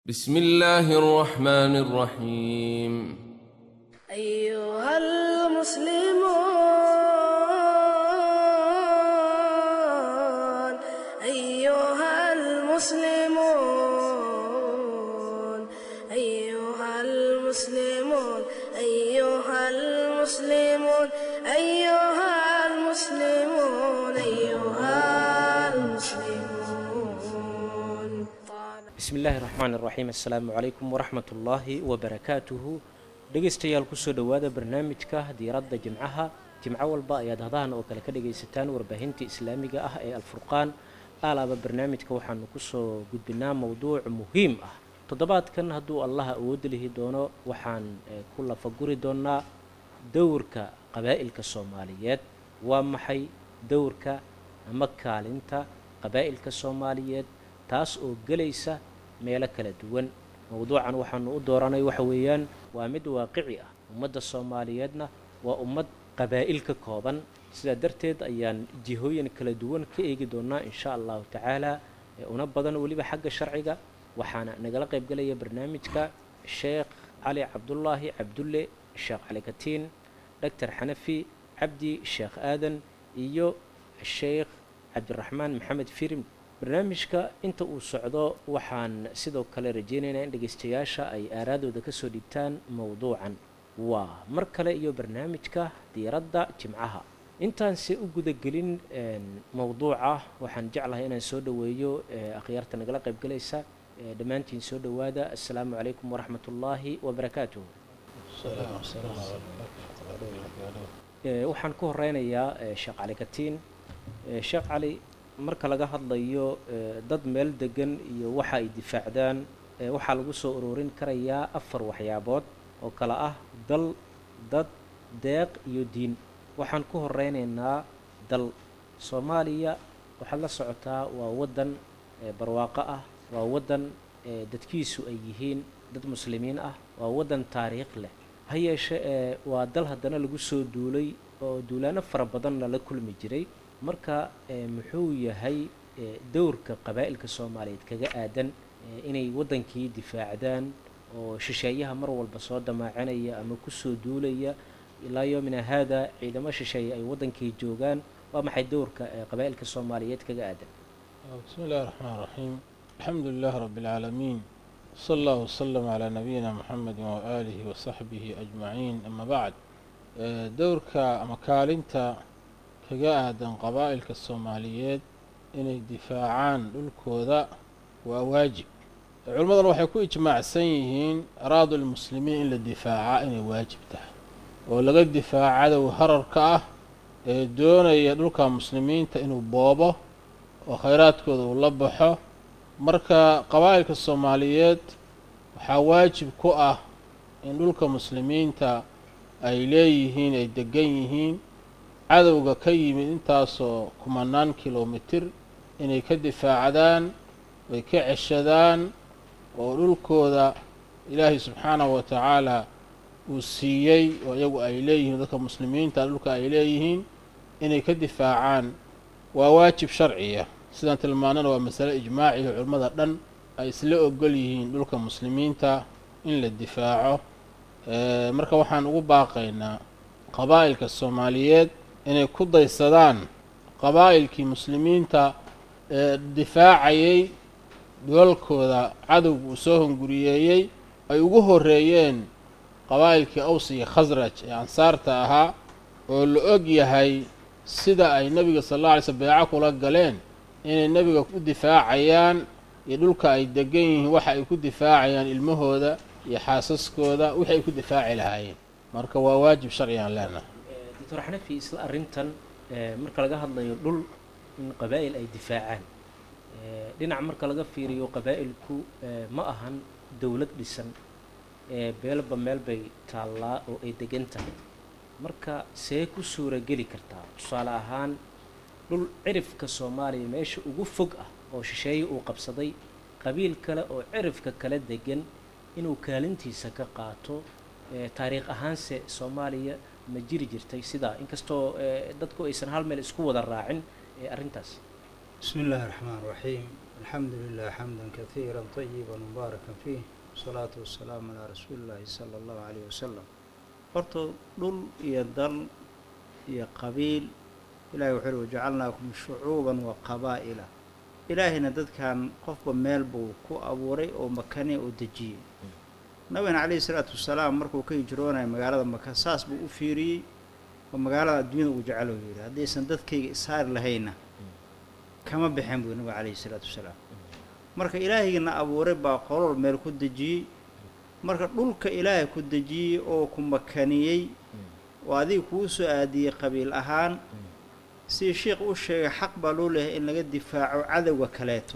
بسم الله الرحمن الرحيم أيها المسلمون أيها المسلمون أيها المسلمون أيها المسلمون أيها المسلمون أيها المسلمون bismi illaahi raxmaan iraxiim assalaamu calaykum waraxmat ullaahi wabarakaatuhu dhegaystayaal kusoo dhowaada barnaamijka diiradda jimcaha jimco walba ayaad hadahan oo kale ka dhagaysataan warbaahinta islaamiga ah ee alfurqaan aalaaba barnaamijka waxaanu kusoo gudbinaa mowduuc muhiim ah toddobaadkan hadduu allaha awoodda lihi doono waxaan eh, ku lafaguri doonaa dowrka qabaa'ilka soomaaliyeed waa maxay dowrka ama kaalinta qabaa'ilka soomaaliyeed taas oo gelaysa meelo kala duwan mowduucan waxaanu u dooranay waxa weeyaan waa mid waaqici ah ummadda soomaaliyeedna waa ummad qabaa'il ka kooban sidaa darteed ayaan jihooyin kala duwan ka eegi doonaa insha allahu tacaala ee una badan weliba xagga sharciga waxaana nagala qaybgalaya barnaamijka sheekh cali cabdulaahi cabdulle sheekh cali katiin doctor xanafi cabdi sheekh aadan iyo sheekh cabdiraxmaan maxamed firim barnaamijka inta uu socdo waxaan sidoo kale rajaynaynaa in dhegaystayaasha ay aaraadooda kasoo dhigtaan mowduucan waa mar kale iyo barnaamijka diiradda jimcaha intaanse u gudagelin mowduuca waxaan jeclahay inaan soo dhoweeyo eh, akhyaarta nagala qaybgalaysa eh, dhammaantiin soo dhowaada assalaamu calaykum waraxmat ullaahi wabarakaatuh Eh, waxaan ku horeynayaa eh, sheekh cali katiin Eh, sheekh cali marka laga hadlayo eh, dad meel degan iyo waxa ay difaacdaan eh, waxaa lagu soo ururin karayaa afar waxyaabood oo kale ah dal dad deeq iyo diin waxaan ku horeynaynaa dal soomaaliya waxaad la socotaa waa waddan eh, barwaaqo ah waa waddan eh, dadkiisu ay yihiin dad muslimiin ah waa waddan taariikh leh ha yeeshe ee waa dal haddana lagu soo duulay oo duulaano fara badanna la kulmi jiray marka ee muxuu yahay ee dowrka qabaa'ilka soomaaliyeed kaga aadan ee inay waddankii difaacdaan oo shisheeyaha mar walba soo damaacanaya ama kusoo duulaya ilaa yoomina haada ciidamo shisheeye ay waddankii joogaan waa maxay dowrka ee qabaa'ilka soomaaliyeed kaga aadan بسم الله الرحمن الرحيم الحمد لله رب العالمين صلى الله وسلم على نبينا محمد وآله وصحبه أجمعين أما بعد آه، دورك أما كالنتا kaga aadan qabaa'ilka soomaaliyeed inay difaacaan dhulkooda waa waajib culimmaduna waxay ku ijmaacsan yihiin araadu lmuslimiin in la difaacaa inay waajib tahay oo laga difaaco cadow hararka ah ee doonaya dhulka muslimiinta inuu boobo oo khayraadkooda uu la baxo marka qabaa'ilka soomaaliyeed waxaa waajib ku ah in dhulka muslimiinta ay leeyihiin ay degan yihiin cadowga ka yimid intaasoo kumanaan kilomitir inay ka difaacdaan ay ka ceshadaan oo dhulkooda ilaahay subxaanahu wa tacaala uu siiyey oo iyagu ay leeyihiin dadka muslimiinta dhulka ay leeyihiin inay ka difaacaan waa waajib sharciya sidaan tilmaanana waa masale ijmaaciyo culimmada dhan ay isla ogol yihiin dhulka muslimiinta in la difaaco marka waxaan ugu baaqaynaa qabaa'ilka soomaaliyeed inay ku daysadaan qabaa'ilkii muslimiinta ee difaacayay dhulalkooda cadowga uu soo hunguriyeeyey ay ugu horreeyeen qabaa'ilkii aws iyo khasraj ee ansaarta ahaa oo la og yahay sida ay nebiga sal alla alay slm beeco kula galeen inay nebiga u difaacayaan iyo dhulka ay degan yihiin waxa ay ku difaacayaan ilmahooda iyo xaasaskooda wixii ay ku difaaci lahaayeen marka waa waajib sharcigaan leenahay doctor xanafi isla arrintan ee, marka laga hadlayo dhul in qabaa'il ay difaacaan ee, dhinac marka laga fiiriyo qabaa'ilku ee, ma ahan dowlad dhisan ee beelba meel bay taallaa oo ay degan tahay marka see ku suurageli kartaa tusaale ahaan dhul cirifka soomaaliya meesha ugu fog ah oo shisheeye uu qabsaday qabiil kale oo cirifka kala degan inuu kaalintiisa ka qaato ee, taariikh ahaanse soomaaliya ma jiri jirtay sidaa inkastoo eh, dadku aysan hal meel isku wada raacin eh, arrintaas بسم الله الرحمن الرحيم الحمد لله حمدا كثيرا طيبا مباركا فيه والصلاة والسلام على رسول الله صلى الله عليه وسلم horta dhul iyo dal iyo qabiil ilahay wuxuu uhi wajacalnaakum shucuuban wa qabaa'ila ilaahayna dadkan qofba meel buu ku abuuray oo makane oo dejiyey nabigana calayhi salaatu wasalaam markuu ka hijroonaya magaalada maka saas buu u fiiriyey oo magaalada adduunyada uu jecelo yidhi haddaysan dadkayga ishaari lahayna kama baxeen buu nabiga calayhi salaatu wasalaam marka ilaahaygiina abuuray baa qolol meel ku dejiyey marka dhulka ilaahay ku dejiyey oo ku makaniyey oo adiga kuu soo aadiyey qabiil ahaan sidii sheikh u sheegay xaq baa loo leeyahay in laga difaaco cadowga kaleeto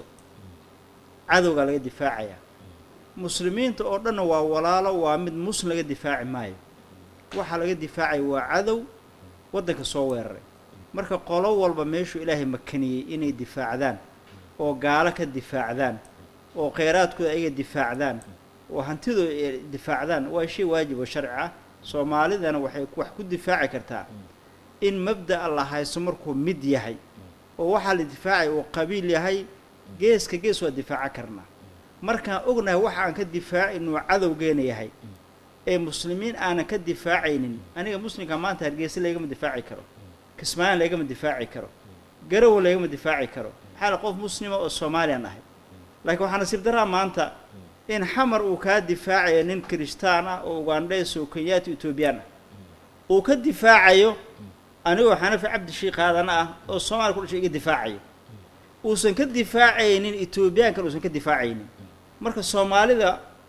cadowgaa laga difaacayaa muslimiinta oo dhanna waa walaalo waa mid muslim laga difaaci maayo waxaa laga difaacaya waa cadow waddanka soo weeraray marka qolo walba meeshuu ilaahay makaniyey inay difaacdaan oo gaalo ka difaacdaan oo kheyraadkooda ayaga difaacdaan oo hantidooda ay difaacdaan waa shay waajib oo sharci ah soomaalidana waxay wax ku difaaci kartaa in mabda'a la haysto markuu mid yahay oo waxaa la difaacaya uu qabiil yahay geeska gees waa difaaca karnaa markaan ognahay waxa aan ka difaaci inuu cadowgeena yahay ee muslimiin aanan ka difaacaynin aniga muslimka maanta hargeysa laygama difaaci karo kismaayan laygama difaaci karo garowa laygama difaaci karo maxaa la qof muslima oo soomaaliyan ahay laakiin waxaa nasiib daraa maanta in xamar uu kaa difaacayo nin kiristaan ah oo ugandheys oo kenyaati etoobiyaan ah uu ka difaacayo anigoo xanafi cabdi shiikh aadana ah oo soomaaliya ku dhashay iga difaacayo uusan ka difaacaynin etoobiyaankan uusan ka difaacaynin marka soomaalida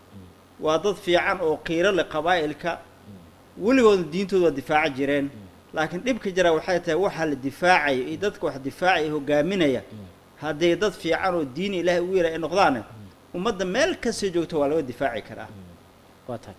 waa dad fiican oo qiiro leh qabaa'ilka weligoodna diintooda waa difaaca jireen laakiin dhibka jira waxay tahay waxaa la difaacaya iyo dadka wax difaacaya hogaaminaya hadday dad fiican oo diini ilaahay ugu yara ay noqdaane ummadda meel kastay joogto waa laga difaaci karaa waa tahay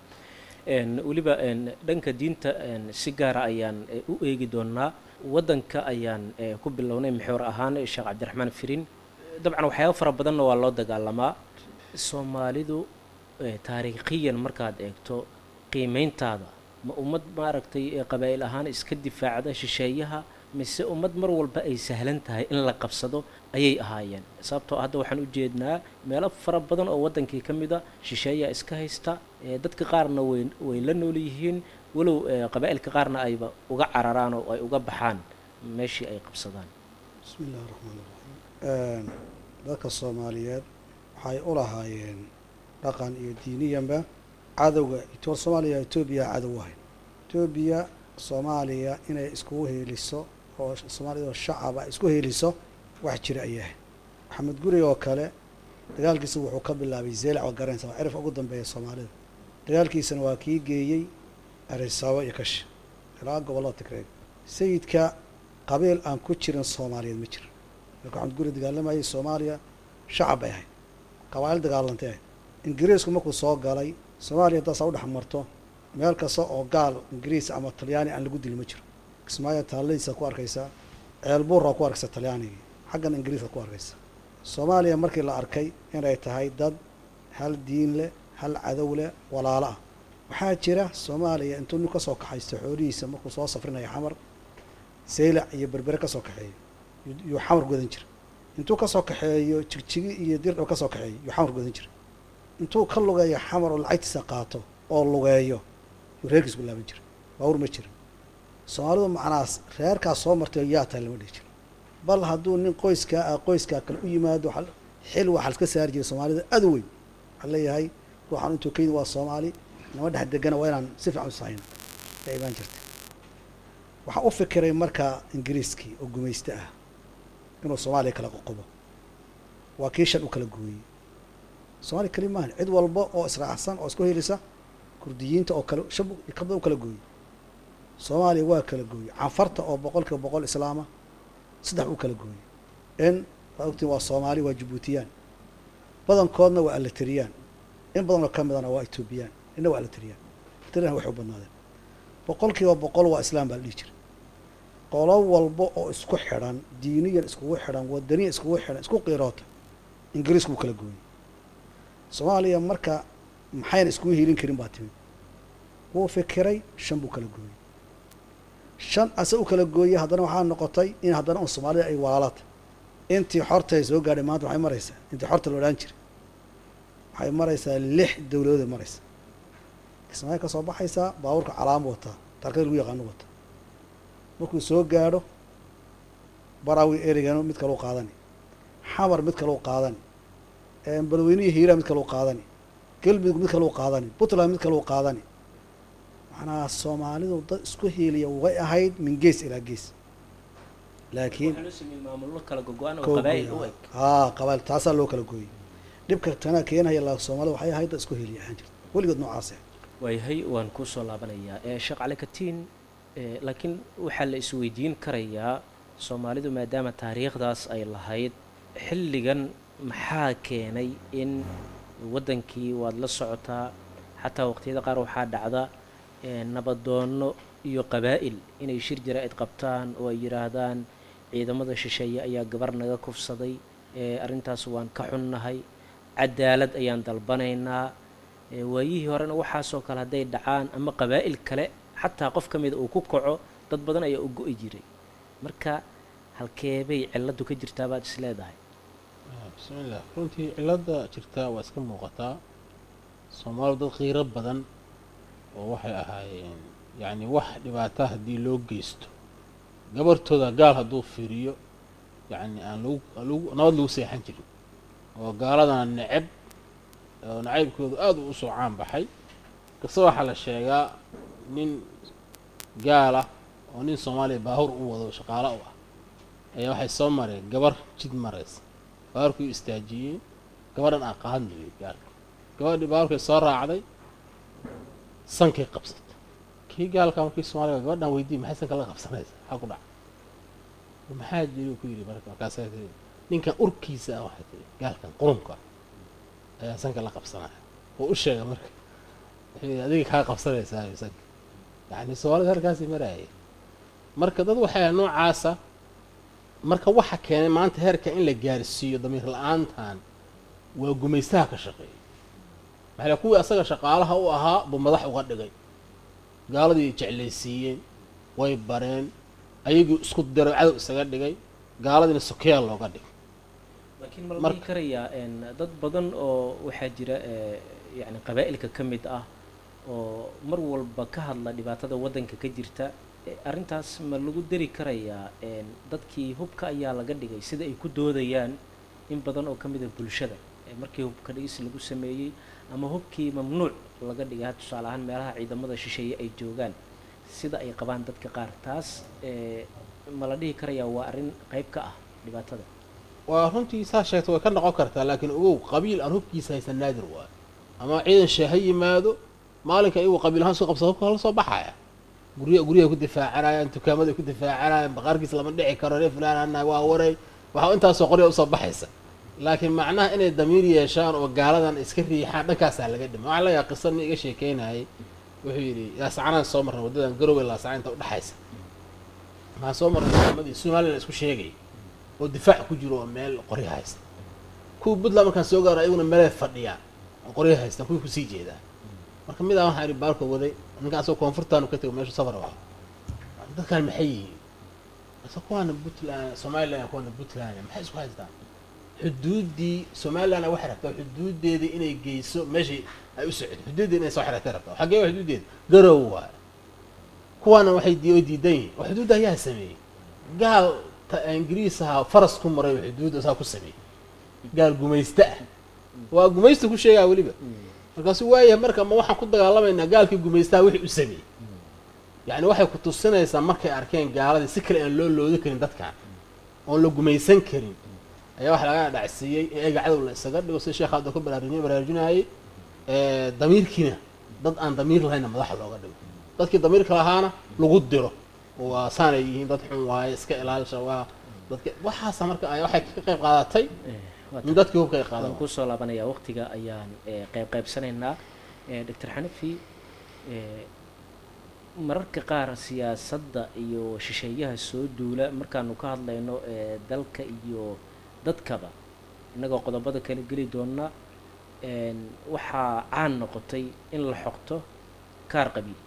n weliba n dhanka diinta n si gaara ayaan e, u eegi doonaa waddanka ayaan e, ku bilownay maxoor ahaan sheekh cabdiraxmaan firin dabcan waxyaaba fara badanna waa loo dagaalamaa soomaalidu e, taariikhiyan markaad eegto qiimeyntaada ma ummad maaragtay ee qabaa'il ahaan iska difaacda shisheeyaha mise ummad mar walba ay sahlan tahay in la qabsado ayay ahaayeen sababtoo hadda waxaan u jeednaa meelo fara badan oo waddankii ka mid a shisheeyaa iska haysta ee dadka qaarna way way la nool yihiin walow ee qabaa'ilka qaarna ayba uga cararaan oo ay uga baxaan meeshii ay qabsadaan bismi illahi raxmaan iraxiim dadka soomaaliyeed waxay u lahaayeen dhaqan iyo diiniyanba cadowga ito soomaaliya etoobiya cadow u ahayd etoobiya soomaaliya inay iskugu heeliso oo soomaaliyadoo shacaba isku heeliso wax jira ayay ahayd maxamed guri oo kale dagaalkiisa wuxuu ka bilaabay zeelac oo garanaysa waa cirif ugu dambeeya soomaalida dagaalkiisana waa kii geeyey arisaabo iyo kashi ilaa gobollada tigreeg sayidka qabiil aan ku jirin soomaaliyeed ma jiro marka maxamed guri dagaalamayay soomaaliya shacab bay ahayd qabaa'il dagaalantay ahayd ingiriisku markuu soo galay soomaaliya haddaasaa u dhex marto meel kasta oo gaal ingiriis ama talyaani aan lagu dili ma jiro kismaayo taalladiisa ku arkaysaa ceelbuurraa ku arkaysa talyaanigii xaggan ingiriiska ku arkaysa soomaaliya markii la arkay inay tahay dad hal diin leh hal cadow leh walaalo ah waxaa jira soomaaliya intuu nin ka soo kaxaysto xoolihiisa markuu soo safrinayo xamar saylac iyo berbere ka soo kaxeeyo yuu xamar godan jira intuu ka soo kaxeeyo jigjigi iyo dirdhab ka soo kaxeeyo yuu xamar godan jira intuu ka lugeeyo xamar oo lacagtiisa qaato oo lugeeyo yuu reerkiis ku laaban jira baawur ma jirin soomaalidu macnaas reerkaas soo martay yaa tahay lama dhihi jiro bal hadduu nin qoyskaa ah qoyskaa kale u yimaado waxa- xil waxaa laska saari jiray soomaalida aad u weyn waxaa leeyahay ruuxaan intuu ka yimid waa soomaali nama dhex degana waa inaan si fiican u sahayn yaa imaan jirtay waxaa u fikiray markaa ingiriiskii oo gumayste ah inuu soomaaliya kala qoqobo waa kii shan u kala gooyey soomaaliya keli maahan cid walba oo israacsan oo isku helisa kurdiyiinta oo kale shab kabda u kala gooyey soomaaliya waa kala gooyey canfarta oo boqol kiiba boqol islaama saddex u kala gooyey in waa ogtiin waa soomaali waa jabuutiyaan badankoodna waa alateriyaan in badanoo ka midana waa etoobiyaan inna waa alateriyaan alateriyaan waxay u badnaadeen boqol kiiba boqol waa islaam baa la dhihi jiray qolo walba oo isku xidhan diiniyan iskugu xidhan wadaniyan iskugu xidhan isku qiiroota ingiriisku wuu kala gooyey soomaaliya marka maxayna iskugu hiilin karin baa timid wuu fikiray shan buu kala gooyey shan ase u kala gooyey haddana waxaa noqotay in haddana un soomaalida ay walaalata intii xortay soo gaadhay maanta waxay maraysaa intii xorta la odhaan jiray waxay maraysaa lix dowladooday maraysaa kismaayo ka soo baxaysaa baabuurka calaamo wataa tarkada lagu yaqaano wata markuu soo gaadho barawi erigano mid kaleu qaadani xamar mid kaleu qaadani balweynihi hiiraa mid kaleu qaadani galmudug mid kaleu qaadani puntland mid kaleu qaadani macnaha soomaalidu dad isku hiiliya way ahayd min gees ilaa gees laakiin waxaa loo sameeyey maamullo kala gogo-an oo koo qabaa'il u gooya. eg haa qabail taasaa loo kala gooyey dhibka tanaa keenaya la soomaalida waxay ahayd dad isku hiiliya ahaan jirta weligood noocaas ah waayahay waan kusoo laabanayaa ee sheekh cali katiin ee, laakiin waxaa la isweydiin karayaa soomaalidu maadaama taariikhdaas ay lahayd xilligan maxaa keenay in waddankii waad la socotaa xataa waqtiyada qaar waxaa dhacda ee, nabadoonno iyo qabaa'il inay shir jaraa'id qabtaan oo ay yidhaahdaan ciidamada shisheeye ayaa gabar naga kufsaday ee, arrintaas waan ka xunnahay cadaalad ayaan dalbanaynaa ee, waayihii horena waxaasoo kale hadday dhacaan ama qabaa'il kale xataa qof ka mida uu ku kaco dad badan ayaa u go-i jiray marka halkeebay cilladdu ka jirtaa baad is leedahay bismillaah runtii cilada jirtaa waa iska muuqataa soomaalidu dad qiiro badan oo waxay ahaayeen yacni wax dhibaata haddii loo geysto gabartooda gaal hadduu fiiriyo yacni aan lagu aan lagu nabad lagu seexan jirin oo gaaladana neceb oo nacaybkoodu aada u usoo caan baxay kasta waxaa la sheegaa nin gaal ah oo nin soomaaliya baahur u wado shaqaalo u ah ayaa waxay soo mareen gabar jid maraysa baarkuu istaajiyey gabadhan aan qaadnayo gaalka gabadhii baarkay soo raacday sankay qabsatay kii gaalka markii soomaaliga gabadhan weydiiyey maxay sanka la qabsanaysa maxaa ku dhaca maxaa jiri ku yidhi marka markaasaa tiri ninkan urkiisa ah waxay tiri gaalkan qurunka ah ayaa sanka la qabsanaya oo u sheega marka wuxuu yidhi adiga kaa qabsanaysaa sanka yacni soomaalida halkaasii maraayay marka dad waxay noocaasa marka waxa keenay maanta heerka in la gaarsiiyo damiir la-aantan waa gumaystaha ka shaqeeyay maxaa la- kuwii asaga shaqaalaha u ahaa buu madax uga dhigay gaaladii jeclaysiiyeen way bareen ayagii isku diray cadow isaga dhigay gaaladiina sokeyaa looga dhigay laakiin ma la Marka- dhihi karayaa een, dad badan oo waxaa jira ee, yacni qabaa'ilka ka mid ah oo mar walba ka hadla dhibaatada waddanka ka jirta e, arrintaas ma lagu dari karayaa een, dadkii hubka ayaa laga dhigay sida ay ku doodayaan in badan oo ka mid a bulshada ee markii hubka dhigis lagu sameeyey ama hubkii mamnuuc laga dhigay ha tusaale ahaan meelaha ciidamada shisheeye ay joogaan sida ay qabaan dadka qaar taas ee, ma la dhihi karayaa waa arrin qayb ka ah dhibaatada waa runtii saa sheegta way ka noqon kartaa laakiin ogow qabiil aan hubkiisa haysan naadir waayo ama ciidan shee ha yimaado maalinka iyagu qabiil ahaan soo qabsa hubka la soo baxaya gurya guryahay ku difaacanayaan dukaamaday ku difaacanayaan baqaarkiisa lama dhici karo reer fulaan annahay waa waray waxaa intaasoo qorya usoo baxaysa laakiin macnaha inay damiir yeeshaan oo gaaladan iska riixaan dhankaasaa laga dhima waxaa laga qisa nin iga sheekeynayay wuxuu yidhi laasacanaan soo marnay waddadan garowe laasacan inta udhexaysa waxaan soo marnay dukamadii somalilan isku sheegay oo difaac ku jiro oo meel qoryo haysta kuwa puntland markaan soo gaaro ayaguna meelay fadhiyaan oo qoryo haystaan kuwii kusii jeedaan marka mid ah waxaan idhi baarka waday ninkaan asagoo koonfurtaanu ka tego meeshu safar ah dadkaan maxay yihiin ase kuwaana puntland somaliland kuwaana puntland maxay isku haystaan xuduuddii somalilandna waxay rabtaa xuduuddeedii inay geyso meeshii ay u socdo xuduuddeeda inay soo xirtay rabtaa xaggee waa xuduuddeeda garow waay kuwaana waxay di oo diidan yihiin oo xuduudda ayaa sameeyey gaal ta ingiriis ahaa faras ku maray oo xuduudda saa ku sameeyey gaal gumaysta ah waa gumaysta ku sheegaa weliba markaasu waayahay marka ma waxaan ku dagaalamaynaa gaalkii gumaystaha wixii u sameeyey yacni waxay ku tusinaysaa markay arkeen gaaladii si kale aan loo loodi karin dadkan oon la gumaysan karin ayaa waxa laga dhacsiiyey in eega cadow la isaga dhigo sida sheekha hadda ku baraarujinay baraarujinayay damiirkiina dad aan damiir lahaynna madaxa looga dhigo dadkii damiirka lahaana lagu diro oo waa saanay yihiin dad xun waaye iska ilaalisha waa dadka waxaasa marka ay waxay ka qayb qaadatay in dadkii hubka ay qaadan waan kusoo laabanayaa waqtiga ayaan ee, qayb qaybsanaynaa ee, doctor xanafi ee, mararka qaar siyaasadda iyo shisheeyaha soo duula markaanu ka hadlayno ee, dalka iyo dadkaba innagoo qodobada kala geli doona een, waxaa caan noqotay in la xoqto kaar qabiil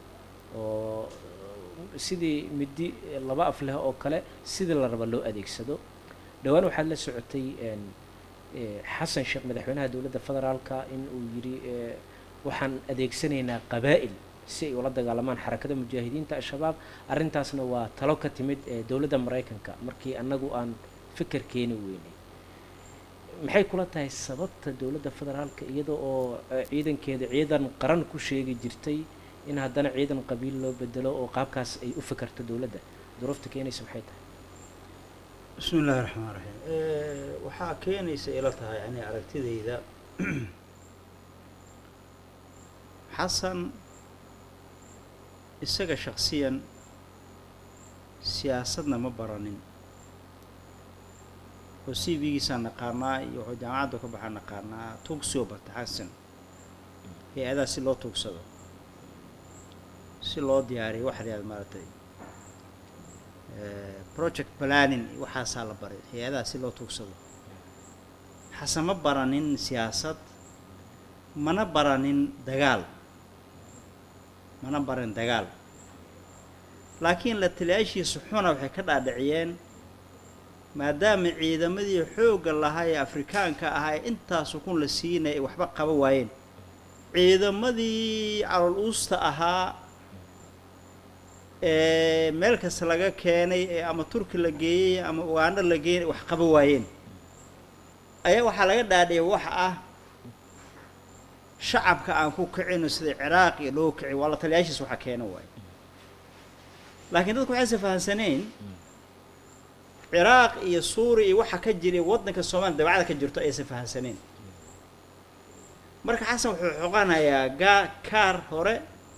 oo sidii midi laba af leh oo kale sidii la raba loo adeegsado dhowaan waxaad la socotay een, ee, xasan sheekh madaxweynaha dowladda federaalka in uu yidhi ee, waxaan adeegsanaynaa qabaa'il si ay ula dagaalamaan xarakada mujaahidiinta al-shabaab arrintaasna waa talo ka timid ee dowladda maraykanka markii annagu aan fikir keeni weynay maxay kula tahay sababta dowladda federaalka iyada oo eh, ciidankeeda ciidan qaran ku sheegi jirtay in haddana ciidan qabiil loo bedelo oo qaabkaas ay u fikirto dowladda duruufta keenaysa maxay tahay bismi illaahi raxmaan raxiim waxaa keenaysa ila tahay yani aragtidayda xasan isaga shaksiyan siyaasadna ma baranin oo c v-giisaa naqaanaa iyo wuxuu jaamacadda ka baxaa naqaanaa tuugsioo barta xasan hay-adaha si loo tuugsado si loo diyaariyo waxa la yihahda maaragtay eh, project planning iyo waxaasaa la baray hay-adaha si loo tuugsado xasan ma baranin siyaasad mana baranin dagaal mana baran dagaal laakiin la taliyaashiisa xuna waxay ka dhaadhiciyeen maadaama ciidamadii xoogga lahaa ee afrikaanka ahaa ee intaasu kun la siinaya ay waxba qaba waayeen ciidamadii calool uusta ahaa ee meel kasta laga keenay ee ama turki la geeyey ama ugaandho la geeyay wax qaba waayeen ayaa waxaa laga dhaadhiyay waxa ah shacabka aan ku kicino sida ciraaq iyo loo kici waa la taliyaashiis waxa keena waaye laakiin dadku waxayse fahamsaneen ciraaq iyo suuriya iyo waxa ka jira iyo waddanka soomaaliya dabacada ka jirto aysan fahamsaneen marka xasan wuxuu xoqanayaa gaa kaar hore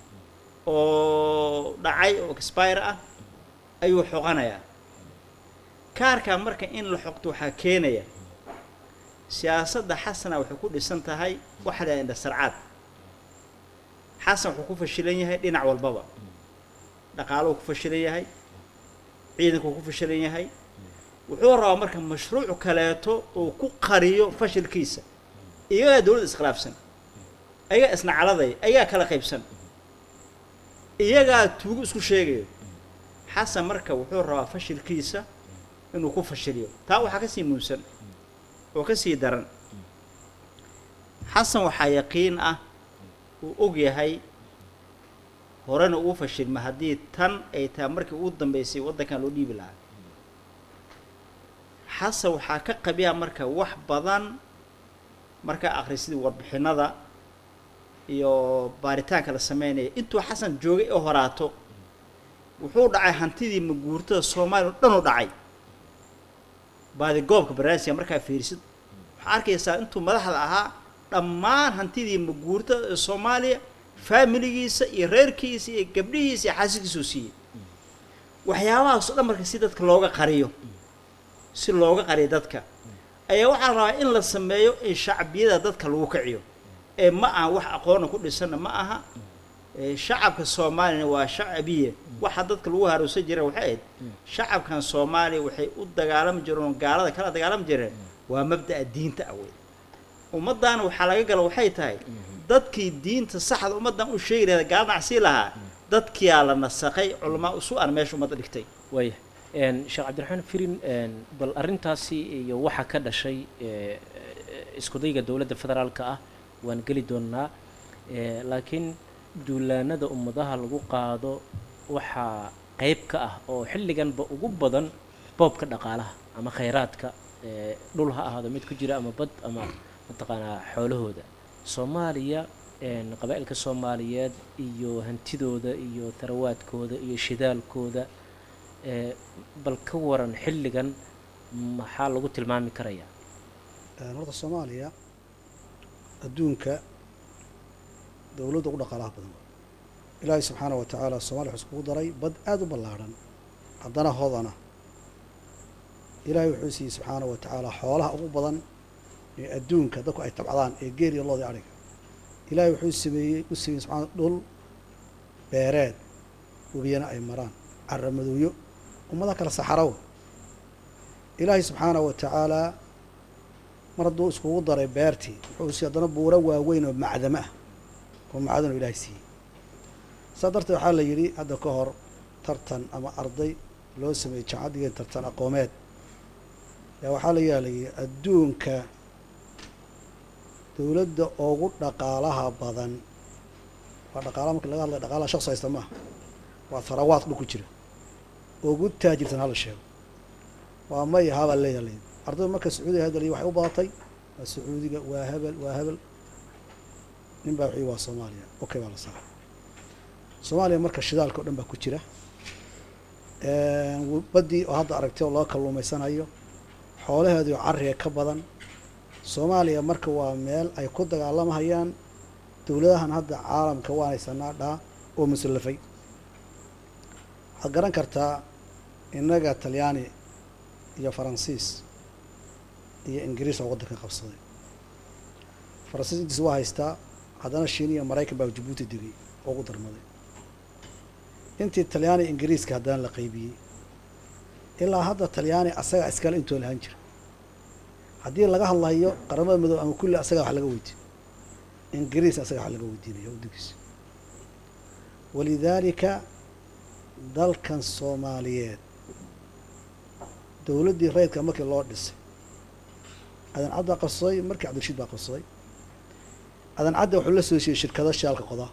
oo dhacay oo expire ah ayuu xoqanayaa kaarkaa marka in la xoqto waxaa keenaya siyaasadda xasana waxay ku dhisan tahay waxa la yidhahda sarcaad xasan wuxuu ku fashilan yahay dhinac walbaba dhaqaaluhu ku fashilan yahay ciidanku ku fashilan yahay wuxuu rabaa marka mashruuc kaleeto uu ku qariyo fashilkiisa iyagaa dowladda iskhilaafsan ayagaa isnacladaya ayagaa kala qaybsan iyagaa tuugo isku sheegayo xasan marka wuxuu rabaa fashilkiisa inuu ku fashiliyo taa waxaa ka sii muunsan oo ka sii daran xasan waxaa yaqiin ah uu og yahay horena uu fashilma haddii tan ay tahay markii ugu dambeysay waddankan loo dhiibi lahaa xasan waxaa ka qabiya marka wax badan markaa akhrisidii warbixinada iyo baaritaanka la sameynaya intuu xasan joogay oo horaato wuxuu dhacay hantidii maguurtada soomaaliya oo dhan u dhacay baadigoobka barnaamijka markaa fiirisid waxaa arkaysaa intuu madaxda ahaa dhammaan hantidii maguurtada ee soomaaliya faamiligiisa iyo reerkiisa iyo gabdhihiisa iyo xaasidkiisuu siiyey waxyaabahaas o dhan marka si dadka looga qariyo si looga qariyo dadka ayaa waxaa la rabaa in la sameeyo in shacbiyada dadka lagu kiciyo ee ma aha wax aqoona ku dhisanna ma aha ee shacabka soomaaliyana waa shacabiye waxa dadka lagu haroorsan jireen waxay ahayd shacabkan soomaaliya waxay u dagaalami jireen oo gaalada kala dagaalami jireen waa mabda'a diinta ah wey ummaddaana waxaa laga gala waxay tahay dadkii diinta saxda ummaddan u sheegi lahayd gaala nacsii lahaa dadkiyaa la nasaqay culamaa usu an meesha ummadda dhigtay waaya een, sheekh cabdiraxmaan firin een, bal arrintaasi iyo waxa ka dhashay ee, iskudayga dowladda federaalka ah waan geli doonnaa ee, laakiin duulaanada ummadaha lagu qaado waxaa qayb ka ah oo xilliganba ugu badan boobka dhaqaalaha ama khayraadka ee, dhul ha ahaado mid ku jira ama bad ama mataqaanaa xoolahooda soomaaliya een, qabaa'ilka soomaaliyeed iyo hantidooda iyo tarawaadkooda iyo shidaalkooda ee, bal ka waran xilligan maxaa lagu tilmaami karayaa Een, horta soomaaliya adduunka dowladda ugu dhaqaalaha badan waa ilaahay subxaana wa tacaala soomaliya wuxuu iskugu daray bad aada u ballaadhan haddana hodana ilaahay wuxuu siiyey subxaana wa tacaala xoolaha ugu badan ee adduunka dadku ay tabcadaan ee geel iyo loodii adhiga ilaahay wuxuu sameeyey u sameeyey subxaana dhul beereed webiyana ay maraan caramadooyo ummada kale saxaraw ilaahay subxaana wa tacaalaa mar hadduu iskugu daray beertii wuxuu siiyey haddana buuro waaweyn oo macdamo ah oo macdanoo ilaahay siiyey saa darteed waxaa la yidhi hadda ka hor tartan ama arday loo sameeyey jaamacad dhigeen tartan aqoomeed yaa waxaa la yaalayay adduunka dowladda ugu dhaqaalaha badan waa dhaqaalaha marka laga hadlaya dhaqaalaha shaqsi haysta maaha waa tharawaad dhul ku jira ugu taajirsan hala sheego waa may habaa la yaalay ardayda marka sacuudiga hadalay waxay u badatay waa sacuudiga waa hebel waa hebel nin baa wixii waa soomaaliya okay baa la saaray soomaaliya marka shidaalka o dhan baa ku jira baddii oo hadda aragtay oo loo kalluumaysanayo xoolaheediio carriga ka badan soomaaliya marka waa meel ay ku dagaalamahayaan dowladahan hadda caalamka waanaysanaa dhaa oo musallafay waxaad garan kartaa innaga talyaani iyo faransiis iyo ingiriis oo waddanka qabsaday faransiis intiis waa haystaa haddana shiin iyo maraykan baa jabuuti degay oo ugu darmaday intii talyaani ingiriiska haddana la qaybiyey ilaa hadda talyaani asagaa iskale intoo lahaan jira haddii laga hadlayo qaramada midoob ama kulli asagaa wax laga weydiin ingiriis asagaa wax laga weydiinaya waddankiisa walidaalika dalkan soomaaliyeed dowladdii rayidka markii loo dhisay adan cad baa qabsaday markii cabdirashiid baa qabsaday adan cadda wuxuu la soo heshiiyey shirkado shaalka qodaa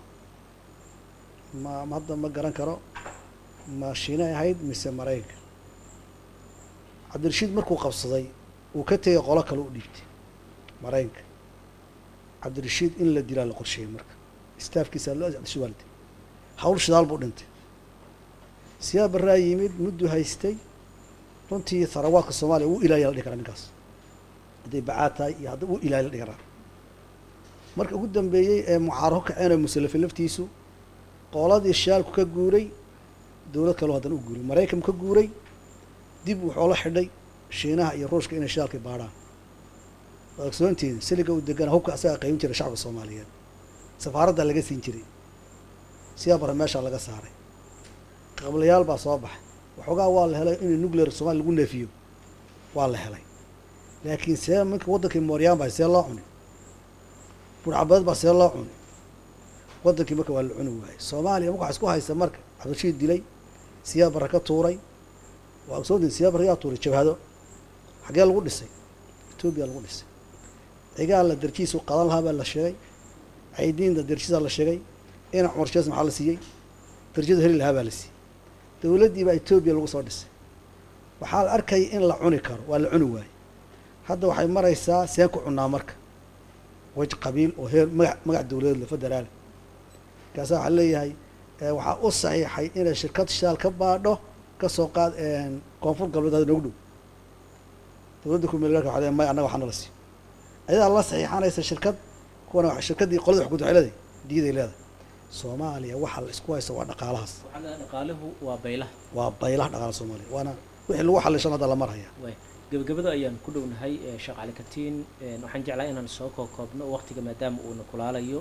ma ma hadda ma garan karo ma shiinay ahayd mise maraykanka cabdirashiid markuu qabsaday uu ka tegay qolo kale u dhiibtay maraykanka cabdirashiid in la dilaa la qorsheeyey marka staafkiisa loo cabdirashiid waa la dilay hawl shidaal buu dhintay siyaa barraa yimid mudduu haystay runtii tharawaadka soomaaliya wuu ilaaliya la dhihi karaa ninkaas hadday bacaad tahay iyo hadda wuu ilaaliya la dhihi karaa marka ugu dambeeyey ee mucaaro ka kaceen oo musallafay laftiisu qooladii shaalku ka guuray dowlad kaleo haddana u guuray maraykanku ka guuray dib wuxuu la xidhay shiinaha iyo ruushka inay shaalkii baadhaan waad ogsoontihiin siliga uu degana hubka asagaa qaybin jiray shacabka soomaaliyeed safaaraddaa laga siin jiray siyaa bara meeshaa laga saaray qablayaal baa soo baxay waxoogaa waa la helay in nuclear soomaliya lagu neefiyo waa la helay laakiin see minka waddankii mooryaan baa see loo cuni burcabeed baa see loo cuni waddankii marka waa la cuni waayey soomaaliya marka waxa isku haysta marka cabdirashiid dilay siyaa bara ka tuuray waa ogsoontiin siyaa bara yaa tuuray jabhado xaggee lagu dhisay etoobiya lagu dhisay cigaa la darjiisu qadan lahaa baa la sheegay caydiinda darjiisaa la sheegay ina cumar shees maxaa la siiyey darjada heli lahaa baa la siiyey dowladdii baa etoobiya lagu soo dhisay waxaa la arkaya in la cuni karo waa la cuni waayey hadda waxay maraysaa seen ku cunaa marka wej qabiil oo heer magac magac dowladeed la federaal markaasa waxaa leeyahay waxaa u saxiixay inay shirkad shaal ka baadho kasoo qaad koonfur galbeed hada noogu dhow dowladda kumeelgaarka waxa leeyahay may annaga waxaa nala siiyo ayadaa la saxiixanaysa shirkad kuwana shirkaddii qolada xukunta waxay leedahay diyaday leedahay soomaaliya waxaa la isku haysta waa dhaqaalahaas dhaqaaluhu waa baylaha waa baylaha dhaqaala soomaaliya waana wixii lagu xalishan hadda la marhaya waay gebagabada ayaan ku dhownahay sheekh cali katiin waxaan jeclaa inaan soo koobkoobno waqtiga maadaama uuna kulaalayo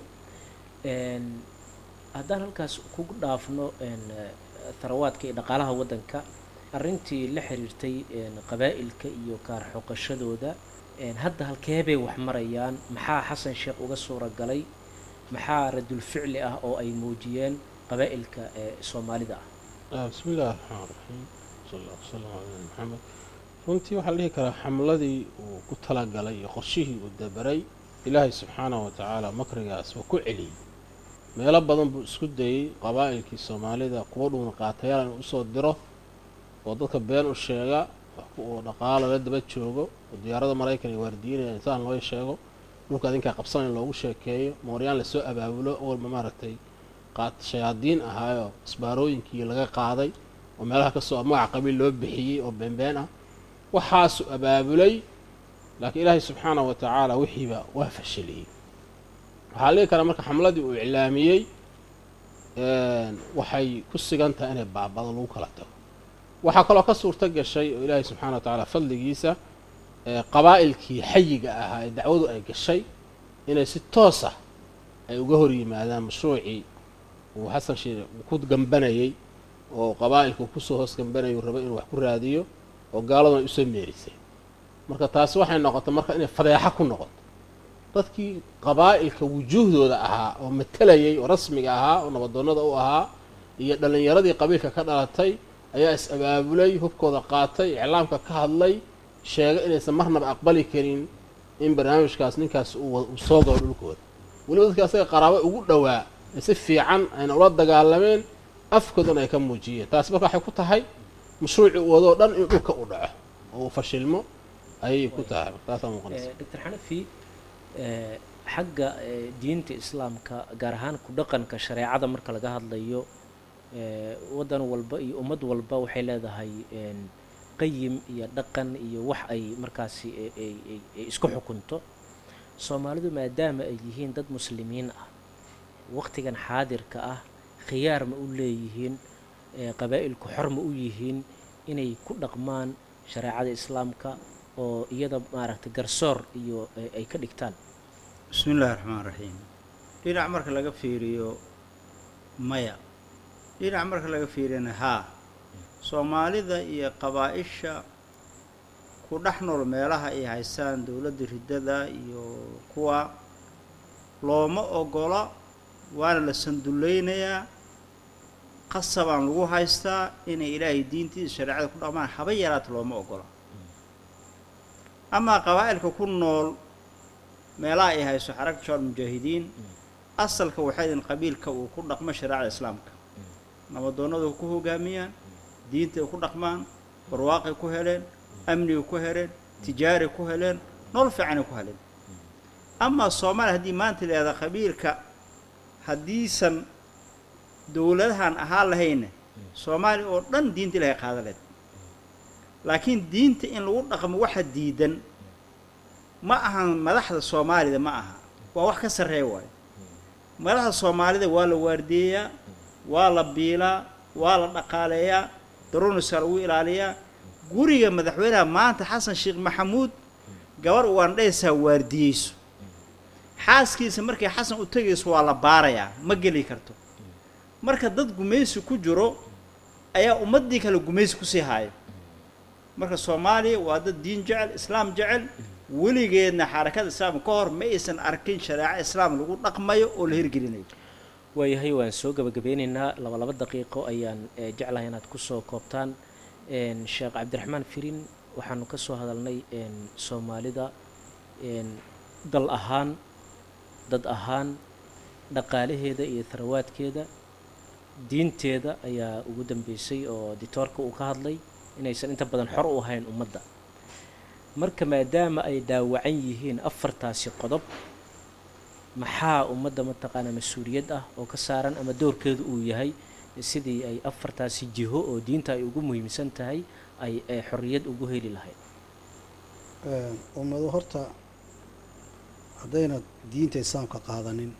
haddaan halkaas ku dhaafno tharawaadka iyo dhaqaalaha waddanka arrintii la xiriirtay qabaa'ilka iyo kaar xoqashadooda hadda halkeebay wax marayaan maxaa xasan sheekh uga suura galay maxaa radul ficli ah oo ay muujiyeen qabaa'ilka ee soomaalida ah bismi illahi raxmaan raxiim sal alla wasalam calaa nabi maxamed runtii waxaa la dhihi karaa xamladii uu ku talagalay iyo qorshihii uu dabaray ilaahay subxaanahu wa tacaala makrigaas waa ku celiyey meelo badan buu isku dayey qabaa'ilkii soomaalida kuwa dhuuna qaatayaal inuu usoo diro oo dadka been u sheega oo dhaqaalo la daba joogo oo diyaarada maraykan iyo waardiinaya insaan loo sheego dhulka adinkaa qabsan in loogu sheekeeyo mooryaan lasoo abaabulo walba maaragtay qaad shayaadiin ahaayoo isbaarooyinkii laga qaaday oo meelaha kasoo magaca qabiil loo bixiyey oo beenbeen ah waxaasu abaabulay laakiin ilaahay subxaanahu wa tacaala wixiiba waa fashiliyey waxaa ligi karaa marka xamladii uu iclaamiyey waxay ku sigan tahay inay baabado lagu kala tago waxaa kaloo ka suurto gashay oo ilaahay subxaana wa tacaala fadligiisa qabaa'ilkii xayiga ahaa ee dacwadu ay gashay inay si toos ah ay uga hor yimaadaan mashruucii uu xasan sheekh ku gambanayey oo qabaa'ilka uu kusoo hoos gambanayay uu rabay inuu wax ku raadiyo oo gaaladuna ay usoo meerisay marka taasi waxay noqotay marka inay fadeexo ku noqoto dadkii qabaa'ilka wujuuhdooda ahaa oo matalayay oo rasmiga ahaa oo nabadoonnada u ahaa iyo dhallinyaradii qabiilka ka dhalatay ayaa is abaabulay hubkooda qaatay iclaamka ka hadlay sheega inaysan marnaba aqbali karin in barnaamijkaas ninkaas uu wa- uu soo galo dhulkooda weliba dadka asaga qaraabo ugu dhowaa ee si fiican ayna ula dagaalameen afkoodana ay ka muujiyeen taasi marka waxay ku tahay mashruucii uu wadoo dhan in dhulka u dhaco oo uu fashilmo ayay ku tahay taasaa muuqanaysa doctor xanafi eh, xagga eh, diinta islaamka gaar ahaan ku dhaqanka shareecada marka laga hadlayo eh, waddan walba iyo ummad walba waxay leedahay een, qayim iyo dhaqan iyo wax ay markaasi ay- ay- ay- ay isku xukunto soomaalidu maadaama ay yihiin dad muslimiin ah waqtigan xaadirka ah khiyaar ma u leeyihiin eh, qabaa'ilku xor ma u yihiin inay ku dhaqmaan shareecada islaamka oo iyada maaragtay garsoor iyo ay- ay ka dhigtaan bismi illaahi raxmaan raxiim dhinac marka laga fiiriyo maya dhinac marka laga fiiriyana haa soomaalida iyo qabaa-isha ku dhex nool meelaha ay haystaan dowladda riddada iyo kuwa looma ogola waana la sandullaynayaa qasabaan lagu haystaa inay ilaahay diintiisa shareecada ku dhaqmaan haba yaraata looma ogola amaa qabaa'ilka ku nool meelaha ay hayso xarag joor mujaahidiin asalka waxay idin qabiilka uu ku dhaqmo shareecada islaamka nabadoonnadu ku hogaamiyaan diintay ku dhaqmaan barwaaqay ku heleen amnigay ku heleen tijaari ku heleen nolol fiicanay ku heleen amaa soomaaliya haddii maanta leedaha qabiilka haddiisan dowladahan ahaan lahayna soomaaliya oo dhan diinta ilahay qaada leed laakiin diinta in lagu dhaqmo waxa diidan ma ahan madaxda soomaalida ma aha waa wax ka sarreeya waayo madaxda soomaalida waa la waardiyeyaa waa la biilaa waa la dhaqaaleeyaa daruunisaa lagu ilaaliyaa guriga madaxweynaha maanta xasan sheekh maxamuud gabar ugaandhaysaa waardiyeyso xaaskiisa markay xasan u tegayso waa la baarayaa ma geli karto marka dad gumaysi ku jiro ayaa ummaddii kale gumaysi kusii haayo marka soomaaliya waa dad diin jecel islaam jecel weligeedna xarakada islaamka ka hor ma aysan arkin shareeco islaam lagu dhaqmayo oo la hirgelinayo waayahay waan soo gabagabeynaynaa laba laba daqiiqo ayaan eh, jeclahay inaad kusoo koobtaan een, sheekh cabdiraxmaan firin waxaanu ka soo hadalnay een, soomaalida een, dal ahaan dad ahaan dhaqaalaheeda iyo tharawaadkeeda diinteeda ayaa ugu dambeysay oo ditoorka uu ka hadlay inaysan inta badan xor u ahayn ummadda marka maadaama ay daawacan yihiin afartaasi qodob maxaa ummadda mataqaanaa mas-uuliyad ah oo ka saaran ama doorkeedu uu yahay sidii ay afartaasi jiho oo diinta ay ugu muhiimsan tahay ay ay xorriyad ugu heli lahayd ummadu horta haddayna diinta islaamka qaadanin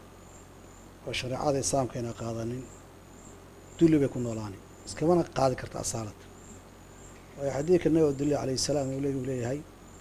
oo shareecada islaamka ayna qaadanin dulli bay ku noolaani iskamana qaadi karta asaalad waayo xadiidka nabi abdullahi calayhi salaam uu le- uu leeyahay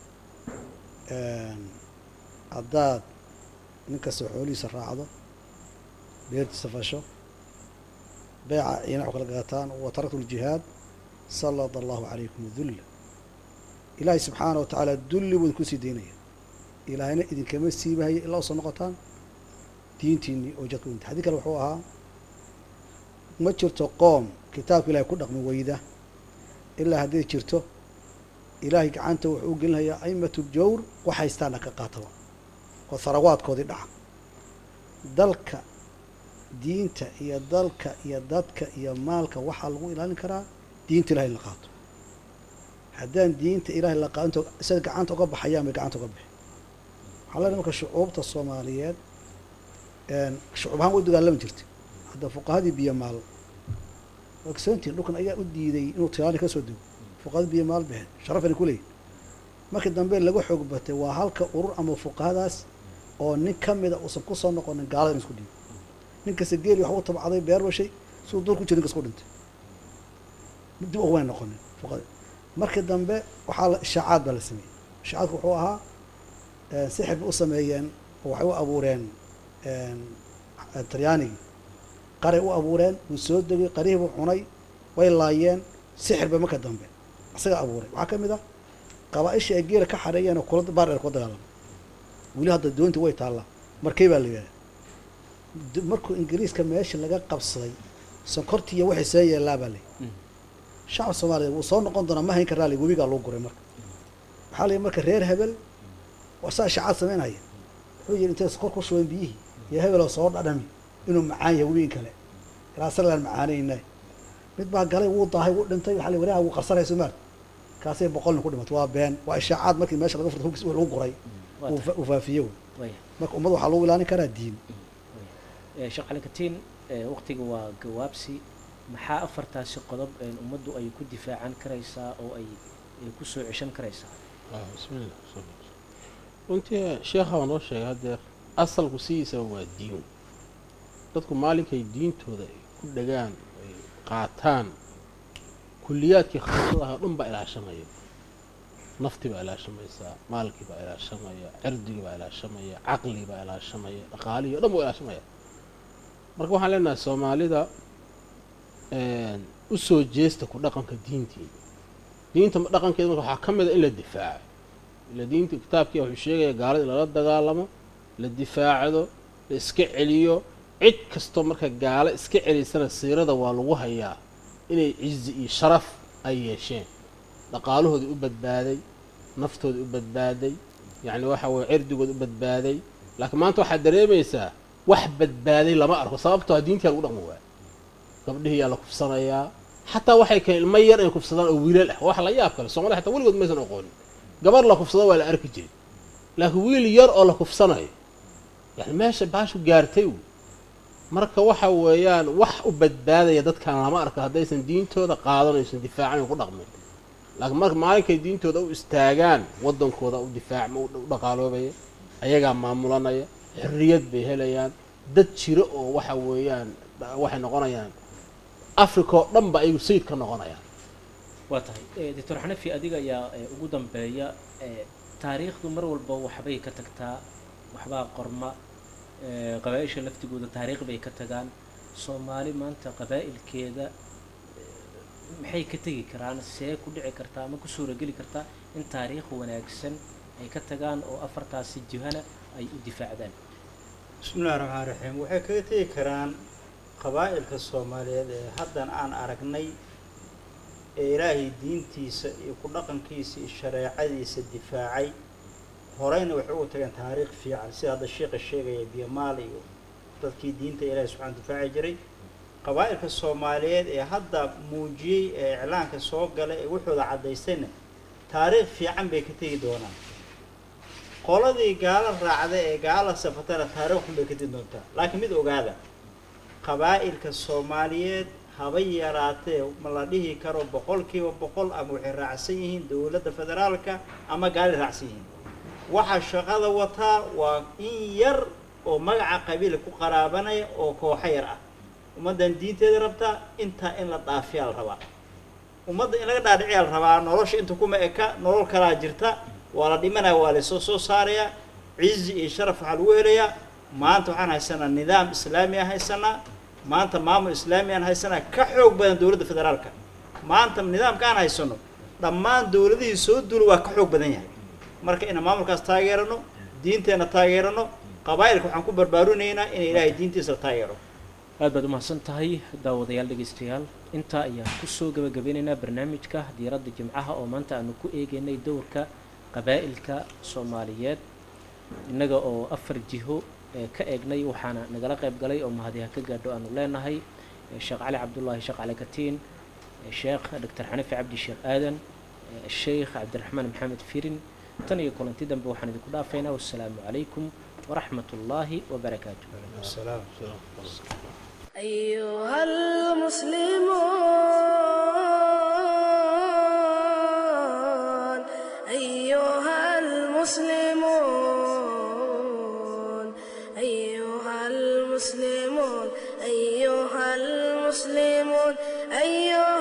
haddaad nin kasta xoolihiisa raacdo beertiisa fasho beeca inac kala gaataan wa taraktu ljihaad sallada allahu calaykum dulla ilaahay subxaana wa tacaala dulli buu idinku sii daynaya ilaahayna idinkama siibahaya ilaa usoo noqotaan diintiinii oo jadku inta xadii kale wuxuu ahaa ma jirto qoom kitaabka ilahay ku dhaqmi weyda ilaa hadday jirto ilaahay gacanta wuxuu u gelinayaa aimatu jawr wax haystaana ka qaataba oo harawaadkoodii dhaca dalka diinta iyo dalka iyo dadka iyo maalka waxaa lagu ilaalin karaa diinta ilahay in la qaato haddaan diinta ilaahay la qaadinto sida gacanta uga baxayaan bay gacanta uga bixi waxaa la marka shucuubta soomaaliyeed shucuub ahaan way dagaalami jirtay hadda fuqahadii biyo maal waa ogsoontihin dhulkan ayaa u diiday inuu tilaani ka soo dego fuqahadii biyo maal baxeen sharafana ku leeyihin markii dambe laga xoog batay waa halka urur ama fuqahadaas oo nin ka mida uusan kusoo noqonin gaalada in isku dhiibo nin kasta geeli wax u tabcaday beer bashay siduu dul ku jira ninkas ku dhintay dib ugumay noqonin fuqahada markii dambe waxaa la ishaacaad baa la sameeyey ishaacaadku wuxuu ahaa sixir bay u sameeyeen oo waxay u abuureen talyaanigii qaray u abuureen wuu soo degay qarihii buu cunay way laayeen sixir bay marka dambe isaga abuuray waxaa ka mid ah qabaa-isha ay geela ka xareeyeen oo kula baardheer kula dagaalama weli hadda doontii way taallaa markay baa la yidhaha markuu ingiriiska meesha laga qabsaday sonkortiiyo waxay see yeellaa baa lay shacab soomaaliyeed wuu soo noqon doonaa ma hayn karaa lay webigaa lagu guray marka waxaa la yidhi marka reer hebel waa saa shacaad samaynaya wuxuu yidhi intay sokor ku shubeen biyihii iyo hebeloo soo dhadhami inuu macaan yahay webiin kale ilaa sarlaan macaanayna mid baa galay wuu daahay wuu dhintay waxaa la wareha wuu qarsanaya somaal kaasay boqol nin ku dhimatay waa been waa ishaacaad markii meesha laga furta hugis lagu guray Waa uu tahay. fa- uu faafiye wey waya marka ummad waxaa lagu ilaalin karaa diin Eh, sheekh cali katiin eh, waqtiga waa gawaabsi maxaa afartaasi qodob een ummaddu ay ku difaacan karaysaa oo ay ay ku soo ceshan karaysaa Ah, bismillah runtii sheekha waa noo sheegay haddeer asalku sidiisaba waa diin dadku maalinkay diintooda ay ku dhagaan ay qaataan kulliyaadkii khaasadaha o dhan baa ilaashamaya nafti baa ilaashamaysaa maalkii baa ilaashamaya cirdigii baa ilaashamaya caqligii baa ilaashamaya dhaqaalihii o dhan baa ilaashamaya marka waxaan leenahay soomaalida u soo jeesta ku dhaqanka diintiina diinta dhaqankeeda marka waxaa ka mid a in la difaaco ila diinta kitaabkii wuxuu sheegaya gaalada in lala dagaalamo la difaacdo la iska celiyo cid kastoo marka gaalo iska celisana siirada waa lagu hayaa inay cizi iyo sharaf ay yeesheen dhaqaalahoodii u badbaaday naftoodii u badbaaday yacni waxa weye cirdigooda u badbaaday laakiin maanta waxaad dareemaysaa wax badbaaday lama arko sababtoo diintii lagu dhaqmi waaya gabdhihii yaa la kufsanayaa xataa waxay keen ilmo yar inay kufsadaan oo wiilal ah wax la yaab kale soomaliya xataa weligood maysan aqoonin gabar la kufsado waa la arki jiray laakiin wiil yar oo la kufsanayo yani meesha baashu gaartay wy marka waxa weeyaan wax u badbaadaya dadkan lama arko haddaysan diintooda qaadanaysan difaacan ku dhaqmin laakiin marka maalinkay diintooda u istaagaan waddankooda u difaac u dhaqaaloobaya ayagaa maamulanaya xorriyad bay helayaan dad jiro oo waxa weeyaan waxay noqonayaan africa oo dhan ba ayagu sayid ka noqonayaan waa tahay doctor xanafi adiga ayaa eh, ugu dambeeya eh, taariikhdu mar walba waxbay ka tagtaa waxbaa qorma eh, qabaa-isha laftigooda taariikh bay ka tagaan soomaali maanta qabaa'ilkeeda eh, maxay ka tegi karaan see ku dhici kartaa ama ku suurageli kartaa in taariikh wanaagsan ay ka tagaan oo afartaasi jihana ay u difaacdaan bismi illahi raxmaan raxiim waxay kaga tegi karaan qabaa'ilka soomaaliyeed ee haddan aan aragnay ee ilaahay diintiisa iyo ku dhaqankiisa iyo shareecadiisa difaacay horeyna waxay ugu tageen taariikh fiican sida hadda sheikha sheegaya biyamaal iyo dadkii diinta ilaahay subxana difaaci jiray qabaa'ilka soomaaliyeed ee hadda muujiyey ee iclaanka soo galay ee wuxooda caddaystayna taariikh fiican bay ka tegi doonaan qoladii gaalo raacda ee gaala safatana taariikh xun bay ka tegi doontaa laakiin mid ogaada qabaa'ilka soomaaliyeed haba yaraatee ma la dhihi karo boqolkiiba boqol ama waxay raacsan yihiin dowladda federaalka ama gaali raacsan yihiin waxa shaqada wataa waa in yar oo magaca qabiila ku qaraabanaya oo kooxo yar ah ummaddan diinteeda rabtaa intaa in la dhaafiyaa la rabaa ummadda in laga dhaadhiciyaa la rabaa nolosha inta kuma eka nolol kalaa jirta waa la dhimanaya waa lasoo soo saarayaa cizi iyo sharaf waxaa lagu helayaa maanta waxaan haysanaa nidaam islaami aan haysanaa maanta maamul islaami aan haysanaa ka xoog badan dowladda federaalka maanta nidaamka aan haysano dhammaan dowladihii soo duula waa ka xoog badan yahay marka inaan maamulkaas taageerano diinteenna taageerano qabaa'ilka waxaan ku barbaarinaynaa inay ilaahay diintiisa la taageero aad baad umahadsan tahay daawadayaal dhegaystayaal intaa ayaan kusoo gabagabeynaynaa barnaamijka diiradda jimcaha oo maanta aanu ku eegaynay dowrka qabaa'ilka soomaaliyeed innaga oo afar jiho ee ka eegnay waxaana nagala qayb galay oo mahadiha ka gaadho aanu leenahay eh, sheekh cali cabdullaahi sheekh cali katiin eh, sheekh doctor xanifi cabdi sheekh aadan eh, sheikh cabdiraxmaan maxamed firin tan iyo kulanti dambe waxaan idinku dhaafaynaa wassalaamu calaykum waraxmat ullaahi wabarakaatu salaam أيها المسلمون أيها المسلمون أيها المسلمون أيها المسلمون أيها